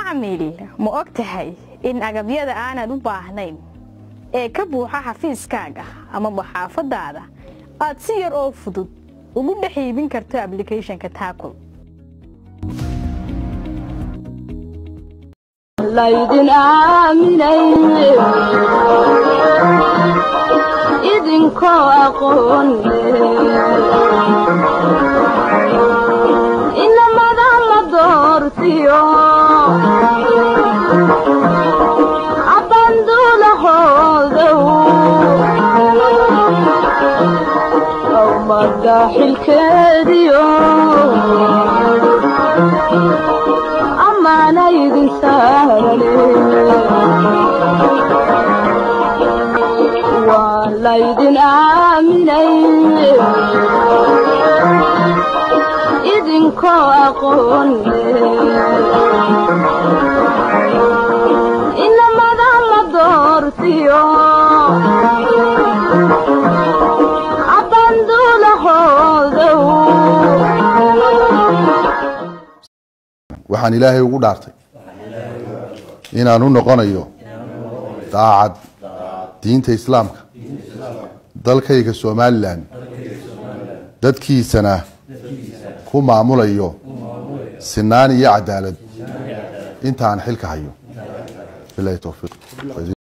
macmiil ma og tahay in agabyada aanad u baahnayn ee ka buuxa xafiiskaaga amaba xaafadaada aad si yar oo fudud ugu dhex iibin karto ablicathonka taakul laydin aaminay idinkoo aqoon inamada la doortiyo abandulahoodow umada xilkeediyo amaana idin saarane waa laydin aaminay idinkoo aqoon inamada la doortiyo abandulahoodow waxaan ilaahay ugu dhaartay inaan u noqonayo daacad diinta islaamka dalkayga somalilan dadkiisana ku maamulayo sinaan iyo cadaalad intaan xilka hayo bilahi towfiiq